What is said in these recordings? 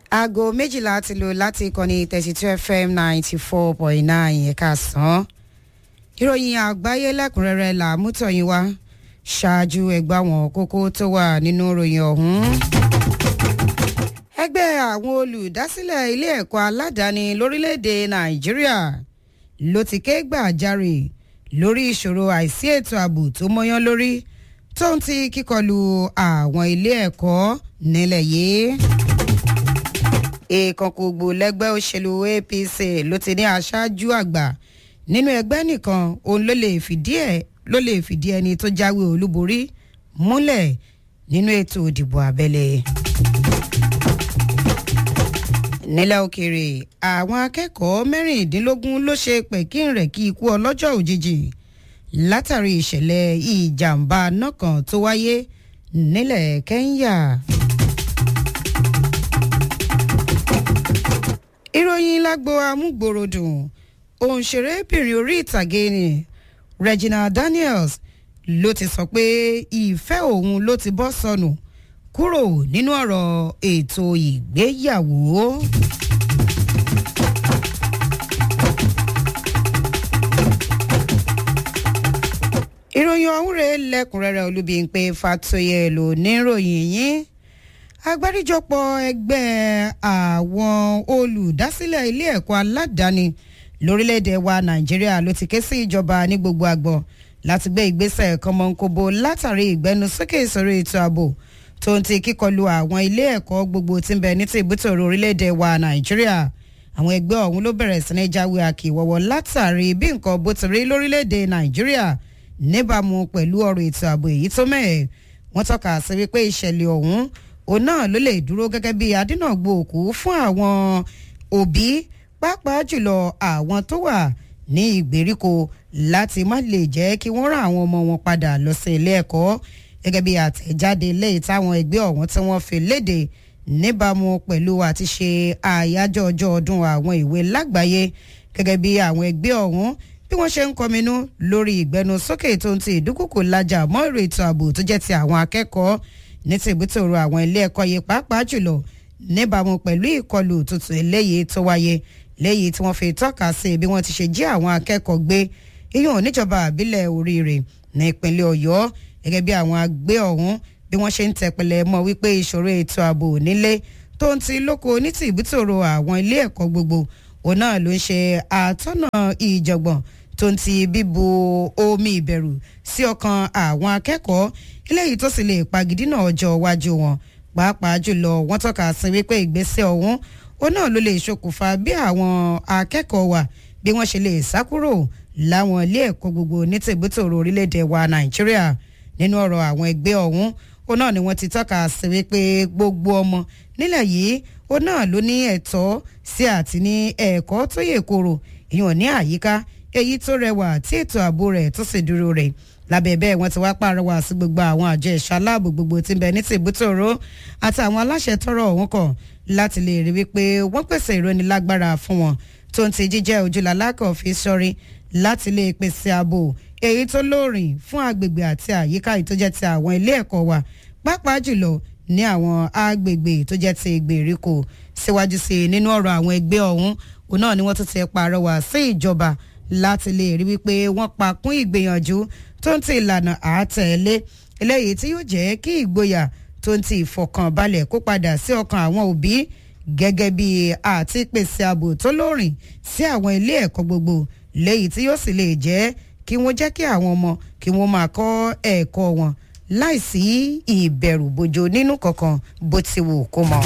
aago méjìlá ti lò láti ìkànnì thirty two fm ninety four point nine ẹ̀ka sàn. ìròyìn àgbáyé lẹ́kùnrẹ́rẹ́ là mú tọ̀yìn wá ṣáájú ẹgbẹ́ àwọn kókó tó wà nínú ìròyìn ọ̀hún. ẹgbẹ́ àwọn olùdásílẹ̀ ilé ẹ̀kọ́ aládàáni lórílẹ̀‐èdè nàìjíríà ló ti ké gbàjarè lórí ìṣòro àìsí ètò ààbò tó mọ́yán lórí tó ń ti kíkọlù àwọn ilé ẹ̀kọ́ nílẹ̀ yìí ìkànkògbò lẹ́gbẹ́ òṣèlú apc ló ti ní aṣáájú àgbà nínú ẹgbẹ́ nìkan òun ló lè fìdí ẹ̀ ló lè fìdí ẹni tó jáwé olúborí múlẹ̀ nínú ètò ìdìbò abẹ́lé. nílẹ̀ òkèèrè àwọn akẹ́kọ̀ọ́ mẹ́rìndínlógún ló ṣe pẹ̀kínrẹ̀kí ikú ọlọ́jọ́ òjijì látàrí ìṣẹ̀lẹ̀ ìjàmbá náà kan tó wáyé nílẹ̀ kẹ́ńyà. ìròyìn lágbo amúgbòròdùn òǹṣèrébìnrin orí ìtàgé ni regina daniels ló ti sọ pé ìfẹ́ òun ló ti bọ́ sọnù kúrò nínú ọ̀rọ̀ ètò ìgbéyàwó. ìròyìn ọ̀hún rèé lẹ́kùnrẹ́rẹ́ olúbíńpé fatoyè ló níròyìn yín agbáríjọpọ̀ ẹgbẹ́ àwọn olùdásílẹ̀ ilé ẹ̀kọ́ aládàáni lórílẹ̀‐èdè wa nàìjíríà ló ti ké sí ìjọba ní gbogbo àgbọ̀ láti gbé ìgbésẹ̀ kọmọǹkóbo látàrí ìgbẹnusókè ìṣòro ètò ààbò tó ń ti kíkọlù àwọn ilé ẹ̀kọ́ gbogbo tí ń bẹ ní ti ìbútòrò orílẹ̀‐èdè wa nàìjíríà àwọn ẹgbẹ́ ọ̀hún ló bẹ̀rẹ̀ sí ní jáwé àkìwọ̀wọ̀ látàrí bí nǹkan bó ti rí lórílẹ̀‐èdè nàìjíríà níbàámu pẹ̀lú ọ̀rọ̀ ètò ààbò èyí tó mẹ́ẹ̀ wọ́n tọ́ka sí wípé ìṣẹ̀lẹ̀ ọ̀hún òun náà ló lè dúró gẹ́gẹ́ bí adínàgbò òkú fún àwọn òbí pàápàá jùlọ àwọn tó wà ní ìgbèríko láti má lè jẹ́ kí wọ́n rán àwọn ọmọ wọn padà lọ sí ilé ẹ̀kọ́ gẹ́gẹ́ bí àtẹ̀jáde lẹ́yìn táwọn ẹgbẹ́ ọ̀hún tí wọ́n fi léde níbàámu pẹ̀lú àti ṣe àyájọ́ ọjọ́ ọdún àwọn ìwé lágbàáyé gẹ́gẹ́ bí àwọn ẹgbẹ́ ọ̀hún bí wọ́n ṣe ń kọminú lórí ìgbẹnusókè tó ń ti ìdúkùkù lajà mọ́ èrò ètò ààbò tó jẹ́ ti àwọn akẹ́kọ̀ọ́ ní ti ìbútòrò àwọn ilé ẹ̀kọ́ yìí pàápàá jùlọ níbàámu pẹ̀lú ìkọlù tuntun eléyìí tó wáyé léyìí tí wọ́n fi tọ́ka sí bí wọ́n ti ṣe jí àwọn akẹ́kọ̀ọ́ gbé iyún oníjọba àbílẹ̀ oríire ní ìpínlẹ̀ ọ̀yọ́ gẹ́gẹ́ bí àwọn agbé ọ̀hún bí wọ́n ṣe ń tẹpẹlẹ mọ́ wípé ìṣòro ètò ààbò nílé tó ń ti lóko ní ti ìbútòrò àwọn ilé ẹ̀kọ́ gbogbo òun náà ló ń ṣe àtọ́nà ìjọ̀gbọ̀n tó ń ti bíbu omi ìbẹ̀rù sí ọkàn àwọn akẹ́kọ̀ọ́ eléyìí tó sì lè pagidínà ọjọ́ iwájú wọn pàápàá jùlọ wọ́n tọ́ka sí wípé ìgbésẹ̀ ọ̀hún òun náà ló lè ṣokùnfà bí àwọn akẹ́kọ̀ọ́ wà bí wọ́n ṣe lè sá kúrò láwọn ilé ẹ̀kọ́ gbogbo ní tìbútòrò orílẹ̀-èdè wa nàìjíríà nínú ọ̀rọ̀ àwọn ẹgbẹ́ ọ̀hún òun náà ni wọ́n ti tọ́ka sí wípé gbogbo ọmọ nílẹ̀ yìí òun náà ló ní ẹ̀tọ́ sí àti ní ẹ̀kọ́ tó yè koro ìyọ̀n ní àyíká èyí tó rẹwà tí ètò ààbò rẹ̀ tó sì dúró rẹ̀ lábẹ́ bẹ́ẹ̀ wọ́n ti wá pàrọwà sí gbogbo àwọn àjọ ẹ̀ṣọ́ aláàbò gbogbo tí ń bẹ ní tìbútòrò àti àwọn aláṣẹ tọrọ ọ̀hún kàn láti lè rí wípé wọ́n pèsè ìrónilágbára fún wọn tó ń ti jíjẹ́ ojúlalákọ̀ fi sọrí láti lè pèsè ààbò èyí tó lóòrìn fún agbègbè àti àyíká yìí tó jẹ́ ti àwọn ilé ẹ̀kọ́ wa pàápàá jùlọ ní àwọn agbègbè tó jẹ́ ti ìgbèríko síwájú sí i nínú ọ̀rọ̀ àwọn ẹgbẹ́ ọ̀hún òun náà ni wọ́n tún ti pàrọwà sí ìjọba láti lè rí wípé wọ́n pa kún ìgbìyànjú tó ń ti ìlànà àátẹ̀lé eléyìí tí yóò jẹ́ kí ìgboyà tó ń ti ìfọkànbalẹ̀ kó padà sí ọkàn àwọn òbí gẹ́gẹ́ bí àti pèsè ààbò tó lóòrìn sí àwọn ilé ẹ̀kọ́ gbogbo léyìí tí yóò sì lè jẹ́ kí wọ́n jẹ́ kí àwọn ọmọ kí wọ́n máa kọ́ ẹ̀kọ́ wọn láìsí ìbẹ̀rù bojo nínú kankan bó ti wù kó mọ̀.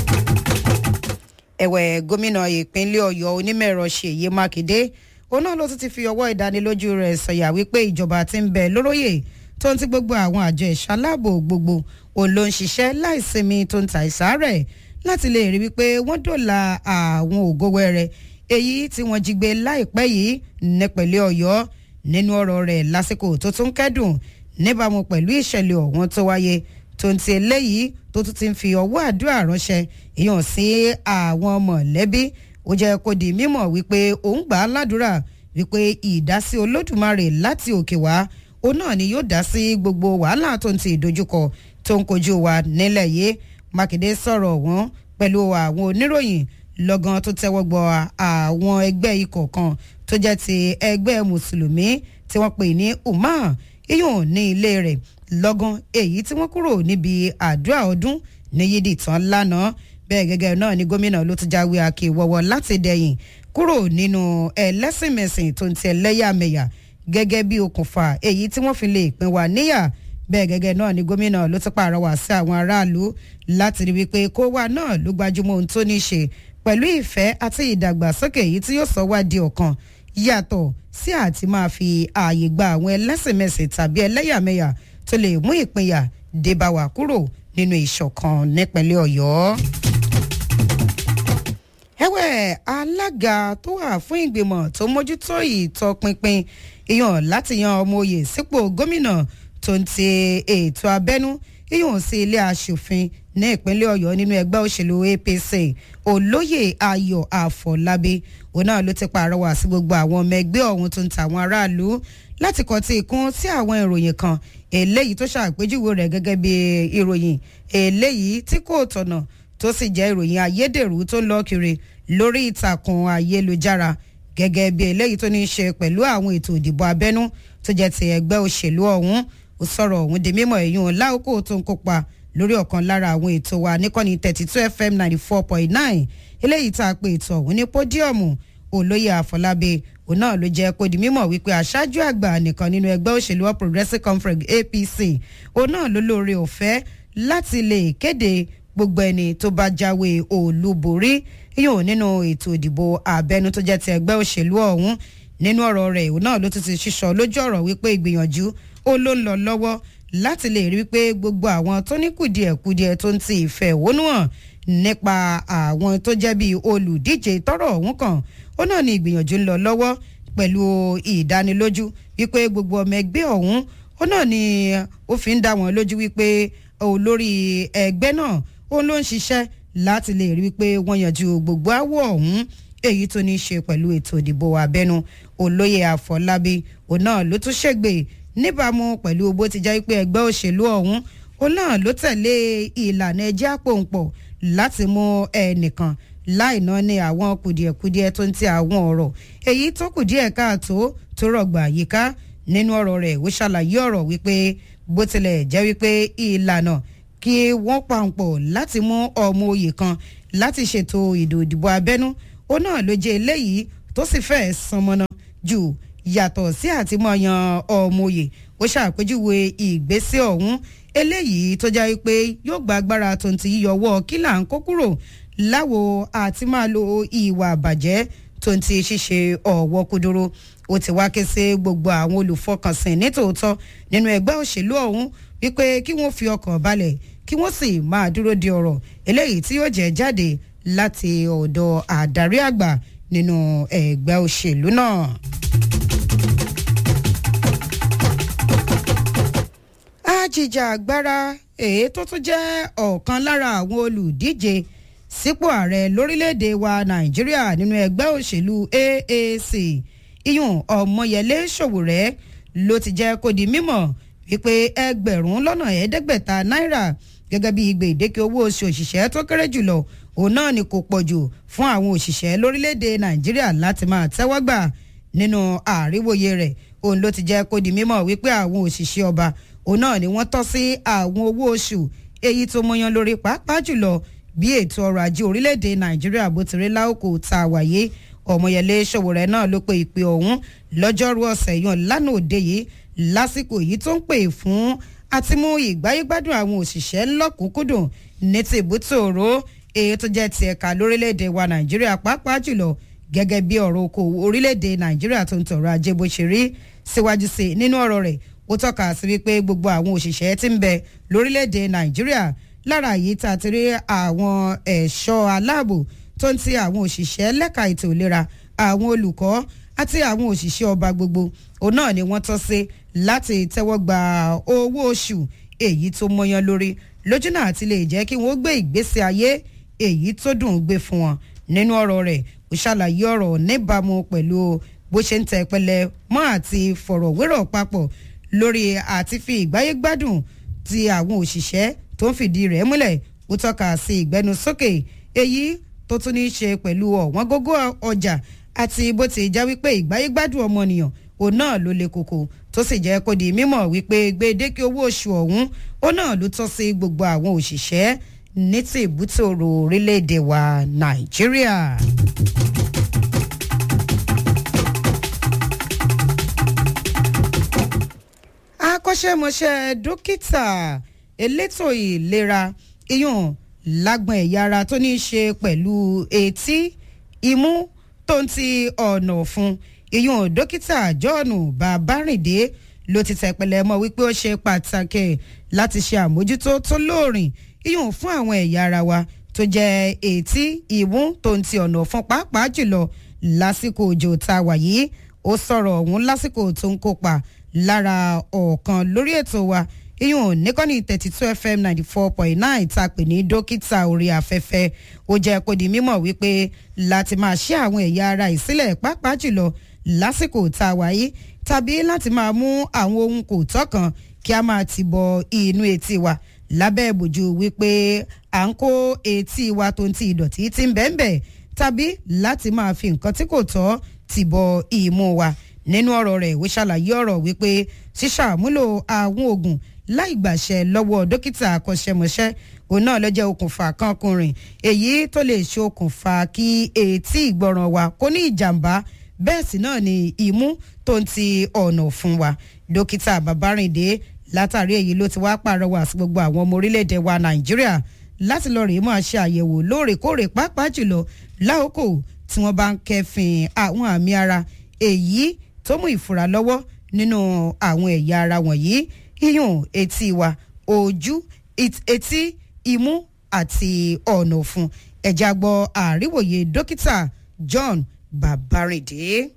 ẹ̀wẹ̀ gómìnà ìpínlẹ̀ ọ̀yọ́ onímọ̀ẹ̀rọ ṣèyí mákindé òun náà ló tún ti fi ọwọ́ ìdánilójú rẹ̀ sọ̀yà wípé ìjọba ti ń bẹ lóróyè tó ń ti gbogbo àwọn àjọ ẹ̀ṣọ́ aláàbò gbogbo òun ló ń ṣiṣẹ́ láìsinmi tó ń ta ìsárẹ̀ láti lè rí wípé wọ́n dòla àwọn ògo wẹrẹ èyí tí wọ́n jí gbé láìpẹ́ yìí nípínlẹ̀ ọ̀yọ́ nínú ọ̀rọ̀ rẹ̀ lásìkò tó tún kẹ́dùn níbàámu pẹ̀lú ìṣẹ̀lẹ̀ ọ̀hún tó wáyé tó ń ti eléyìí tó tún ti ń fi ọwọ́ àdúrà ránṣẹ́ ìyàn sí àwọn mọ̀lẹ́bí ó jẹ́ kó di mímọ̀ wípé òun gbà á ládùúrà wípé ìdásí olódùmarè láti òkè wá òun náà ni yóò dá sí gbogbo wàhálà tó ń ti ìdojúkọ tó ń kojú wa nílẹ̀ yìí mákindé sọ̀rọ̀ wọn pẹ̀lú àwọn oníròyìn lọ́gán tó tẹ́wọ́ gbọ́ àwọn ẹgbẹ́ ikọ̀ kan tó jẹ́ ti ẹgbẹ́ mùsùlùmí tí wọ́n pè ní umar iyùn ní ilé rẹ̀ lọ́gán èyí tí wọ́n kúrò níbi àdúrà ọdún ní yídì tán lánàá bẹ́ẹ̀ gẹ́gẹ́ náà ni gómìnà ló ti jáwé akéwọ́wọ́ láti dẹ̀yìn kúrò nínú ẹlẹ́sìnmẹ̀sìn tó ń ti ẹlẹ́yàmẹ̀yà gẹ́gẹ́ bí okùnfà èyí tí wọ́n fi lè pín wa níyà bẹ́ẹ̀ gẹ́gẹ́ náà ni gómìnà ló ti pàrọwà sí àwọn aráàlú láti rí wípé kó wa náà ló gbajúmọ̀ ohun tó ní í ṣe pẹ̀lú ìfẹ́ àti ìdàgbàsókè èyí tí yóò sọ wá di ọ̀kan yàtọ̀ sí àti máa fi ààyè gba àwọn ẹlẹ́sìnmẹ̀sìn tàbí ẹlẹ́yàmẹ̀yà tó lè mú ìpínyà débà wá kúrò nínú ìṣọ̀kan nípínlẹ̀ ọ̀yọ́ ẹ̀wẹ̀ alága tó wà fún ìgbìmọ̀ tó mójútó ìtọpinpin ìyàn láti yan ọmọ oyè sípò gómìnà tó ń ti ètò abẹ́nú ìyàn sí ilé asòfin ní ìpínlẹ̀ ọ̀yọ́ nínú ẹgbẹ́ òṣèlú apc olóyè ayọ̀ àfọlábí òun náà ló ti pàrọwà sí gbogbo àwọn ọmọ ẹgbẹ́ ọ̀hún tó ń ta àwọn aráàlú láti kọ́ tí ikún sí àwọn ìròyìn kan eléyìí tó ṣàpèjúwe rẹ̀ gẹ́gẹ́ bí ìròyìn eléyìí tí kò tọ̀nà tó sì jẹ́ ìròyìn ayédèrú tó ń lọ kiri lórí ìtàkùn ayélujára gẹ́gẹ́ bí eléyìí tó ní í ṣe pẹ̀lú àwọn ètò ìdìbò abẹ́nú tó jẹ́ ti ẹgbẹ́ òṣèlú ọ̀hún ó sọ̀rọ̀ ọ̀hún di mímọ̀ èyún láòkó tó ń kópa lórí ọ̀kan lára àwọn ètò wa níkànnì thirty two fm ninety four point nine eléyìí tá a pè ètò ọ̀hún ní pódíọ̀mù olóyè àfọlábí òun náà ló jẹ́ kó di mímọ̀ wípé aṣáájú àgbà nìkan nínú ẹgbẹ́ òṣèlú all progressives conference apc òun náà ló lóore ọ̀fẹ́ láti lè kéde gbogbo ẹni tó bá jáwé olúborí yóò nínú ètò ìdìbò abẹ́nú tó jẹ́ ti ẹgbẹ́ òṣèlú ọ̀hún nínú ọ̀rọ̀ rẹ̀ òun náà ló ti ti ṣíṣọ lójú ọ̀rọ̀ wípé ìgbìyànjú ó ló ń lọ lọ́wọ́ láti lè rí wípé gbogbo àwọn tó ní kùdìẹ̀kudiẹ tó ń ti ìfẹ́ òwónú hàn nípa àwọn tó jẹ́ bíi olùdíje tọ́rọ̀ ọ̀hún kan ó náà ní ìgbìyànjú ń lọ lọ́wọ́ pẹ̀lú ìdánilójú wípé gbogbo ọmọ ẹgbẹ́ ọ̀hún ó náà ní ó fi ń dá wọn lójú wípé olórí ẹgbẹ́ náà ó ló ń ṣiṣẹ́ láti lè rí wípé wọ́n yanjú gbogbo àwọ̀ ọ̀hún èyí tó ní í ṣe pẹ̀lú ètò ìdìbò abẹ́nu olóyè àfọlábí òun náà ló tún ṣègbè níbàámu pẹ̀lú bó ti jẹ́ pé ẹgbẹ́ òṣèlú ọ̀hún òun náà ló tẹ̀lé ìlànà ẹjẹ́ àpòǹpọ̀ láti mú ẹnìkan láì náà ní àwọn kùdìẹ̀kudiẹ tó ń ti àwọn ọ̀rọ̀ èyí tó kù díẹ̀ káàtó tó rọ̀gbà yíká nínú ọ̀rọ̀ rẹ̀ ó ṣàlàyé ọ̀rọ̀ wípé bó tilẹ̀ jẹ́ wípé ìlànà kí wọ́n pàǹpọ̀ láti mú ọmọ oyè kan láti ṣètò ìdò ìdìbò abẹ́nú ó náà ló jẹ́ eléyìí tó sì fẹ́ sanmọ́nà jù yàtọ̀ sí àtìmọ́yàn ọmọ oyè ó ṣàpèjúwe ìgbésẹ̀ ọ̀hún eléyìí tó jẹ́ pé yóò gba agbára tó ń ti yíyọwọ́ kílà ń kó kúrò láwo àti máa lo ìwà àbàjẹ́ tó ń ti ṣíṣe ọ̀wọ́ kúdúró ó ti wá ké sí gbogbo àwọn olùfọkànsìn nítòótọ́ nínú ẹgbẹ́ òṣèlú ọ̀hún wípé kí wọ́n fi ọkàn balẹ̀ kí wọ́n sì máa dúró de ọ̀rọ̀ eléyìí tí yóò jẹ́ jáde láti ọ̀dọ̀ àdarí àgbà nínú ẹgbẹ́ òṣèlú náà. àjìjà agbára èyí tó tún jẹ́ ọ̀kan lára àwọn olùdíje sípò ààrẹ lórílẹ̀‐èdè wa nàìjíríà nínú ẹgbẹ́ òṣèlú AAC iyùn ọmọyẹlé ṣòwòrẹ́ ló ti jẹ́ kó di mímọ̀ wípé ẹgbẹ̀rún lọ́nà ẹ̀ẹ́dẹ́gbẹ̀ta náírà gẹ́gẹ́ bí gbèdéke owó oṣù òṣìṣẹ́ tó kéré jùlọ òun náà ni kò pọ̀ jù fún àwọn òṣìṣẹ́ lórílẹ̀‐èdè nàìjíríà láti máa tẹ́wọ́ gbà nínú àríwòye rẹ̀ òun ló ti jẹ́ kó di mímọ̀ wípé àwọn òṣìṣẹ́ ọba òun náà ni wọ́n tọ́ sí àwọn owó oṣù èyí tó mọyán lórí pàápàá jùlọ bí ètò ọrọ̀ ajé orílẹ̀‐èdè nàìjíríà bó ti rí láòkò tá a wáyé ọmọyẹlé ṣòwòrẹ́ náà ló pe ìpè ọ̀hún lọ́jọ́rú ọ̀sẹ̀ yàn lánàá òde yìí lásìkò yìí tó ń pè fún àti mú ìgbáyégbádùn àwọn òṣìṣẹ́ lọ́kùnkúndùn ní ti ìbútòrò èyí tó jẹ́ ti ẹ̀ka lórílẹ̀‐èdè wa nàìjíríà pàápàá jùlọ gẹ́gẹ́ bí ọ̀rọ̀ okòwò orílẹ̀‐èdè nàìjíríà tó ń tọrọ ajé bó ṣe rí síwájú sí nínú ọ̀rọ̀ rẹ̀ ó tọ́ka sí wípé gbogbo àwọn òṣìṣẹ́ tí ń bẹ lórílẹ̀‐èdè nàìjíríà lára yìí tá a ti rí àwọn ẹ̀ṣọ́ aláàbò tó ń ti àwọn òṣìṣẹ́ lẹ́ka ètò ìlera àwọn olùkọ́ àti àwọn òṣìṣẹ́ ọba gbogbo òun náà ni wọ́n tọ́ sí láti tẹ́wọ́ gba owó oṣù èyí tó mọyán lórí lójú náà ti lè jẹ́ kí wọ́n gbé ìgbésí ayé èyí tó dùn ún gbé fún wọn nínú ọ̀rọ̀ rẹ̀ ó ṣàlàyé ọ̀rọ̀ níbàámu pẹ̀lú bó ṣe ń tẹ pẹlẹ mọ́ àti fọ̀rọ̀wérọ̀ papọ̀ lórí àti fi ìgbáyé gbádùn ti àwọn òṣìṣẹ́ tó ń fìdí rẹ̀ múlẹ̀ ó tọ́ka sí ìgbẹ́nusókè èyí tó tún ní í ṣe pẹ̀lú ọ̀wọ́n gógó ọjà àti bó ti já wípé ìgbáyégbádùn ọmọnìyàn òun náà ló le koko tó sì jẹ́ kó di mímọ̀ wípé gbèdéke owó oṣù ọ̀hún ó náà ló tọ́ sí gbogbo àwọn òṣìṣẹ́ ní ti ìbútòrò orílẹ̀-èdè wa nàìjíríà. akọ́ṣẹ́mọṣẹ́ dókítà elétò ìlera iyùn lágbọ̀n ẹ̀yà ara tó ní í ṣe pẹ̀lú etí imú tó ń ti ọ̀nà ọ̀fun iyùn dókítà john babárìndé ló ti tẹ̀pẹ̀lẹ̀ mọ́ wípé ó ṣe pàtàkì láti ṣe àmójútó tó lóòrìn iyùn fún àwọn ẹ̀yà ara wa tó jẹ́ etí imú tó ń ti ọ̀nà ọ̀fun pàápàá jùlọ lásìkò òjò tá a wà yìí ó sọ̀rọ̀ ọ̀hún lásìkò tó ń kópa lára ọ̀kan lórí ètò wa iyùn níkànnì thirty two fm ninety four point nine tá a pè ní dókítà orí afẹ́fẹ́ ó jẹ́ kó di mímọ̀ wípé láti máa ṣe àwọn ẹ̀yà ara ìsílẹ̀ pàápàá jùlọ lásìkò tá a wà yìí tàbí láti máa mú àwọn ohun kò tọ́kàn kí a máa ti bọ inú etí wa lábẹ́ ìbòjú wípé à ń kó etí wa tó ń ti ìdọ̀tí tí ń bẹ́ẹ̀ bẹ́ẹ̀ tàbí láti máa fi nǹkan tí kò tọ́ ti bọ ìmú wa nínú ọ̀rọ̀ rẹ̀ ìwé ṣàlàyé ọ̀rọ̀ wípé ṣíṣàmúlò àwọn oògùn láì gbàṣẹ lọ́wọ́ dókítà akọ́ṣẹ́mọṣẹ́ òun náà ló jẹ́ okùnfà kan kùnrin èyí tó lè ṣe okùnfà kí etí ìgbọràn wa kó ní ìjàmbá bẹ́ẹ̀ sì náà ni imú tó ń ti ọ̀nà fún wa dókítà babárìndé látàrí èyí ló ti wá pàrọwà sí gbogbo àwọn ọmọ orílẹ̀-èdè wa nàìjíríà láti lọ rèé máa ṣe àyẹ̀wò lóòrèkóòrè pàápàá jùlọ láòkò tí wọ́n bá ń kẹfìn àwọn àmì ara èyí tó mú ìfura lọ́wọ́ nínú àwọn ẹ̀yà ara wọ̀nyí iyùn etí wa ojú etí imú àti ọ̀nà ọ̀fun ẹ̀já gbọ́ àríwòye dókítà john babarinde.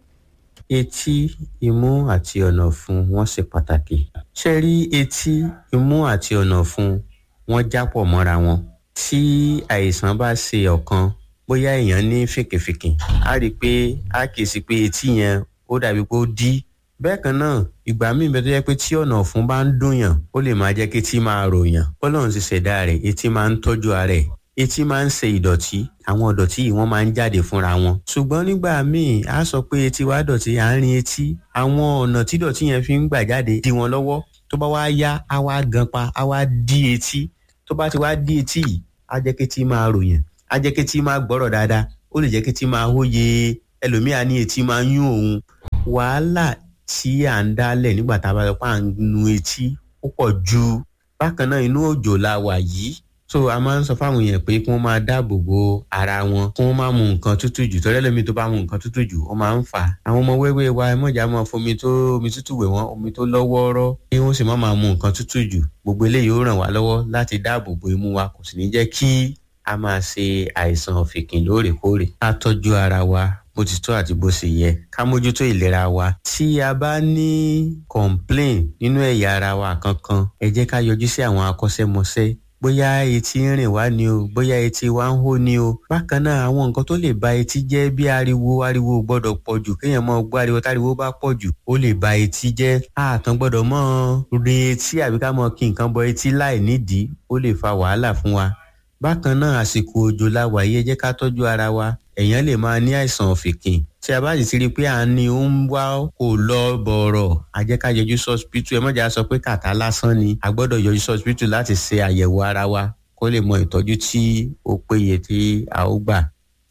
etí imú àti ọ̀nà ọ̀fun wọ́n ṣe pàtàkì ṣe rí etí imú àti ọ̀nà ọ̀fun wọ́n jápọ̀ mọ́ra wọn tí àìsàn bá ṣe ọ̀kan bóyá èèyàn ní fèkèfèkè á rí i pé á kì í sí pé etí yẹn ó dàbí pé ó dí bẹ́ẹ̀ kan náà ìgbà míì bẹ́ẹ̀ tó yẹ pé tí ọ̀nà ọ̀fun bá ń dùn yàn ó lè máa jẹ́ kí etí máa ròyàn bọ́lọ́run ti ṣẹ̀dá rẹ̀ etí máa ń tọ́jú ara ẹ̀ etí máa ń ṣe ìdọ̀tí àwọn ìdọ̀tí yìí wọ́n máa ń jáde fúnra wọn ṣùgbọ́n nígbà míì á sọ pé etí wa dọ̀tí àárín etí àwọn ọ̀nà tí ìdọ̀tí yẹn fi ń gbà jáde dí wọn lọ́wọ́ tó bá wá yá á wá gan pa á wá dí etí tó bá ti wá dí etí yìí á jẹ́ kí etí máa ròyàn á jẹ́ kí etí máa gbọ́rọ̀ dáadáa ó lè jẹ́ kí etí máa hóye ẹlòmíà ní etí máa yún òun wàhálà tí à ń dálẹ̀ nígbà tá a bá lọ pa à ń nu etí ó pọ̀ ju bákan náà inú òjò la wà yìí so a máa ń sọ fáwọn èèyàn pé kí wọ́n máa dáàbò bo ara wọn kí wọ́n máa mu nǹkan tútù jù tọ́lẹ́ lómi tó bá mu nǹkan tútù jù ó máa ń fà á àwọn ọmọ wẹ́wẹ́ wa ẹ mọ̀jà máa fomi tó omi tútù wẹ̀ wọ́n omi tó lọ́wọ́ọ́rọ́ kí wọ́n sì má máa mu nǹkan tútù jù gbogbo eléyìí ó ràn wá lọ́wọ́ láti dáàbò bo imú wa kò sì ní jẹ́ kí a máa ṣe àìsàn ọ̀fìnkìn lóòrèkóòrè ká tọ́jú ara wa bó ti tó àti bó ṣe yẹ ká mójútó ìlera wa tí a bá ní complain nínú ẹ̀yà ara wa kankan ẹ jẹ́ ká yọjú sí àwọn akọ́ṣẹ́mọṣẹ́ bóyá etí ń rìn wá ni o bóyá etí wa ń hó ni o bákan náà àwọn nǹkan tó lè ba etí jẹ́ bí ariwo ariwo gbọ́dọ̀ pọ̀ jù kéèyàn mọ gbọ́ ariwo táriwo bá pọ̀ jù ó lè ba etí jẹ́ àkàn gbọ́dọ̀ mọ rin etí àbí ká mọ kí nǹkan bọ etí láì nídìí ó lè fa wàhálà fún wa bákan náà àsìkò òjò la wà yìí ẹ jẹ́ ká tọ́jú ara wa èèyàn lè máa ní àìsàn ọ̀fìnkìn tí a bá sì ti rí i pé à ń ní ó ń wá kò lọ bọ̀rọ̀ a jẹ́ ká yọjú sọ́spítù ẹ mọ̀jà sọ pé kàtá lásán ni a gbọ́dọ̀ yọjú sọ́spítù láti ṣe àyẹ̀wò ara wa kó lè mọ ìtọ́jú tí ó péye tí a ó gbà.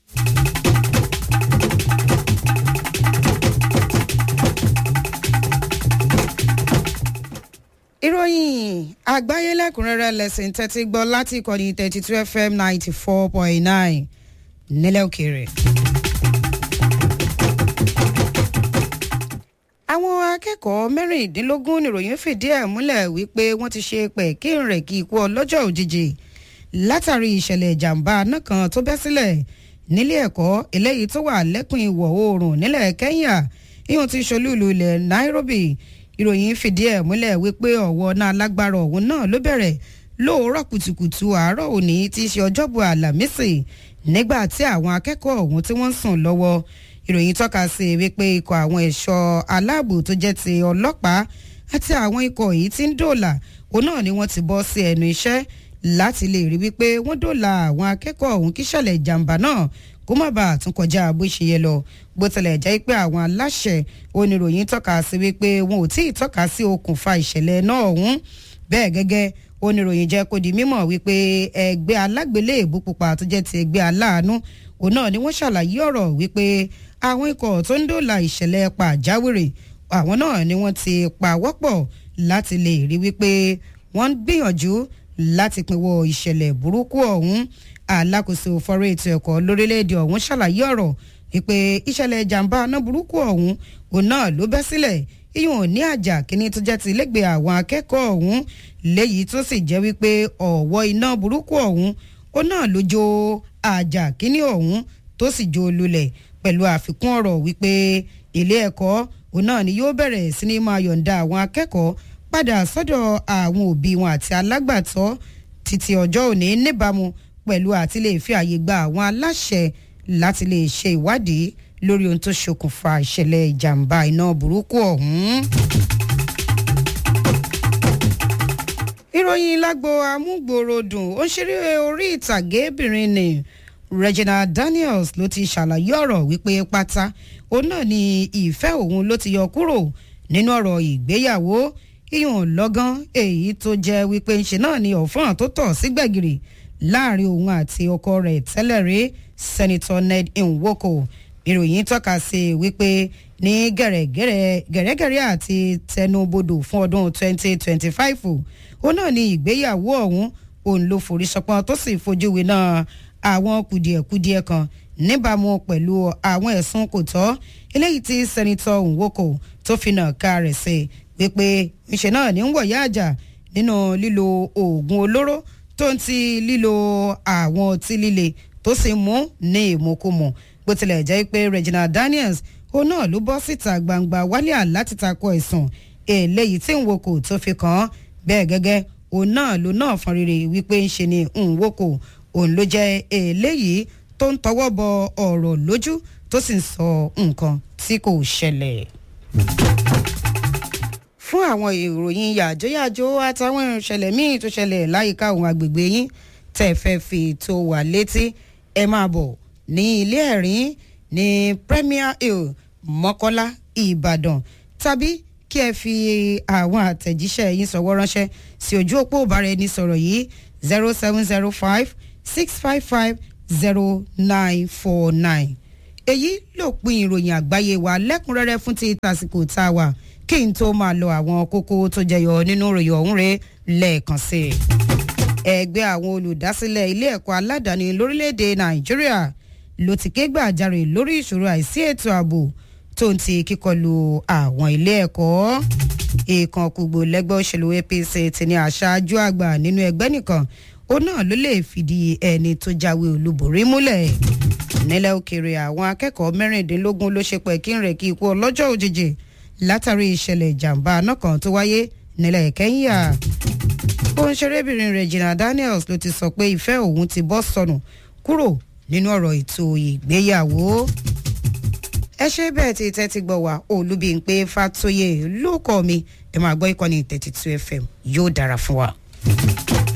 ìròyìn àgbáyé lẹ́kùnrẹ́rẹ́ lẹ́sìn tẹ́tí gbọ́ láti ìkànnì thirty two fm ninety four point nine nílẹ̀ òkèèrè. àwọn akẹ́kọ̀ọ́ mẹ́rìndínlógún nìròyìn fìdí ẹ̀ múlẹ̀ wípé wọ́n ti ṣe pẹ̀kí rẹ̀ kí ikú ọlọ́jọ́ òjijì látàrí ìṣẹ̀lẹ̀ ìjàmbá náà kan tó bẹ́ sílẹ̀ nílé ẹ̀kọ́ eléyìí tó wà lẹ́kùn ìwọ̀ oòrùn nílẹ̀ kẹ́ńyà ìhun ti ṣolúùlú ilẹ̀ nairobi ìròyìn fìdí ẹ̀ múlẹ̀ wípé ọ̀wọ́ náà lágbára ọ̀hún náà ló bẹ̀rẹ̀ lóòrọ̀ kùtùkùtù àárọ̀ òní tí í ṣe ọjọ́bọ̀ àlàmísì nígbà tí àwọn akẹ́kọ̀ọ́ ọ̀hún tí wọ́n ń sùn lọ́wọ́ ìròyìn tọ́ka sí wípé ikọ̀ àwọn ẹ̀ṣọ́ aláàbò tó jẹ́ ti ọlọ́pàá àti àwọn ikọ̀ yìí tí ń dòòlà òun náà ni wọ́n ti bọ́ sí ẹnu iṣẹ́ láti lè rí wípé wọ́n dóòlà àwọn akẹ́kọ̀ọ́ ọ̀hún kí ṣẹlẹ̀ ìjàmbá náà kó má bàa tún kọjá bó ṣe yẹ lọ bó tilẹ̀ jẹ́ pé àwọn aláṣẹ oníròyìn tọ́ka sí wípé wọn ò tí ì tọ́ka sí okùnfà ìṣẹ̀lẹ̀ náà ọ̀hún bẹ́ẹ̀ gẹ́gẹ́ oníròyìn jẹ́ kó di mímọ̀ wípé ẹgbẹ́ alágbélébú pupa tó jẹ́ ti ẹgbẹ́ aláàánú òun náà ni wọ́n ṣàlàyé ọ̀rọ̀ wípé àwọn ikọ̀ tó ń dóòlà ìṣẹ̀lẹ̀ pàjáwìrì àwọn náà ni wọ́n ti pawọ́pọ̀ láti lè rí wípé wọ́n ń gbìyànjú láti pinwọ́ ìṣẹ̀lẹ̀ burúkú ọ̀hún alákòóso fọ́rọ̀ ètò ẹ̀kọ́ lórílẹ̀‐èdè ọ̀hún ṣàlàyé ọ̀rọ̀ wípé ìṣẹ̀lẹ̀ ìjàmbá aná burúkú ọ̀hún òun náà ló bẹ́ sílẹ̀ iyùn ní àjà kínní tó jẹ́ ti lẹ́gbẹ̀ẹ́ àwọn akẹ́kọ̀ọ́ ọ̀hún léyìí tó sì jẹ́ wípé ọ̀wọ́ iná burúkú ọ̀hún ó náà ló jó àjà kínní ọ̀hún tó sì jó lulẹ̀ pẹ̀lú àfikún ọ̀rọ̀ wípé ilé ẹ̀kọ́ òun náà ni yóò bẹ̀rẹ̀ sí ní máa yọ̀ǹda àwọn akẹ́kọ̀ọ́ padà sọ́dọ̀ àwọn òbí wọn àti alágbàtọ́ títí ọjọ́ òní níbàámu pẹ̀lú àti lè fi àyè gba àwọn aláṣẹ láti lè ṣe ìwádìí lórí ohun tó ṣokùnfà ìṣẹ̀lẹ̀ ìjàmbá iná burúkú ọ̀hún. ìròyìn lágbo amúgbòròdùn ó ń ṣeré orí ìtàgébìnrin ni Regina Daniels ló ti ṣàlàyé ọ̀rọ̀ wípé pátá òun náà ni ìfẹ́ òun ló ti yọ kúrò nínú ọ̀rọ̀ ìgbéyàwó iyùn lọ́gán èyí tó jẹ́ wípé ńṣe náà ni ọ̀fọ́n tó tọ̀ sí gbẹ̀gìrì láàrin òun àti ọkọ rẹ̀ tẹ́lẹ̀ rí Senator Ned Nwoko ìròyìn tọ́ka sí wípé ní gẹ̀rẹ́gẹ̀rẹ́ gẹ̀rẹ́gẹ̀rẹ́ àti tẹnubodò fún ọdún 2025 òun náà ni ìgbéyàwó ọ̀hún òun ló forí sọpọ́n tó sì fojú winá àwọn kùdìẹ̀kudiẹ kan níbàámu pẹ̀lú àwọn ẹ̀sùn kò tọ́ eléyìí tí sẹ́nitọ́ Nwoko tó fi nà ká rẹ̀ sí wípé ńṣe náà ní ń wọ̀yá àjà nínú lílo oògùn olóró tó ń ti lílo àwọn ọtí líle tó sì mú ní ìmúkúmu bó tilẹ̀ jẹ́ pé Regina Daniels ó náà ló bọ́ síta gbangba wálíà láti takò ẹ̀sùn eléyìí tí Nwoko tó fi kàn án bẹ́ẹ̀ gẹ́gẹ́ òun náà ló náà fọn rere wípé ń ṣe ni Nwoko òun ló jẹ́ eléyìí tó ń tọwọ́ bọ ọ̀rọ̀ lójú tó sì ń sọ nǹkan tí kò ṣẹlẹ̀. fún àwọn ìròyìn yàjóyàjó àtàwọn ìṣẹ̀lẹ̀ míì tó ṣẹlẹ̀ láyìíká òun agbègbè yín tẹ̀ fẹ́ fi tó wà létí ẹ máa bọ̀ ní ilé ẹ̀rín ní Premier Hill Mọ́kọ́lá Ìbàdàn tàbí kí ẹ fi àwọn àtẹ̀jíṣẹ́ yín sọ̀wọ́ ránṣẹ́ sí ojú òpó ìbáraẹnisọ̀rọ̀ yìí zero seven zero five six five five zero nine four nine. èyí ló pin ìròyìn àgbáyé wa lẹ́kùnrẹ́rẹ́ fún ti tàsìkò tá a wà kí n tó máa lọ àwọn kókó tó jẹyọ nínú ìròyìn ọ̀hún rẹ̀ lẹ́ẹ̀kan sí i. ẹgbẹ́ àwọn olùdásílẹ̀ ilé ẹ̀kọ́ aládàáni lórílẹ̀‐èdè nàìjíríà ló ti ké gbàjarè lórí ìṣòro àìsí ètò ààbò tó ń ti kíkọlù àwọn ilé ẹ̀kọ́ ìkan kùgbò lẹ́gbẹ́ òṣèlú APC ti ní aṣáájú àgbà nínú ẹgbẹ́ nìkan òun náà ló lè fìdí ẹni tó jáwé olúborí múlẹ̀ nílẹ̀ òkèèrè àwọn akẹ́kọ̀ọ́ mẹ́rìndínlógún ló ṣe pẹ̀ kí n rẹ̀ kí ikú ọlọ́jọ́ òjijì látàrí ìṣẹ̀lẹ̀ ìjàmbá náà kan tó wáyé nílẹ̀ Kẹ́ńyà òǹṣerébìnrin Regina Daniels ló ti sọ pé ìfẹ́ òun ti bọ́ sọnù kúrò nínú ọ̀rọ̀ ètò ìgbéyàwó ẹ ṣe bẹ́ẹ̀ tí tẹ́tí gbọ́ wá Olúbímpé Fátóyè ló kọ́ mi ẹ máa gbọ́ ìkànnì thirty two FM yóò dára fún wa.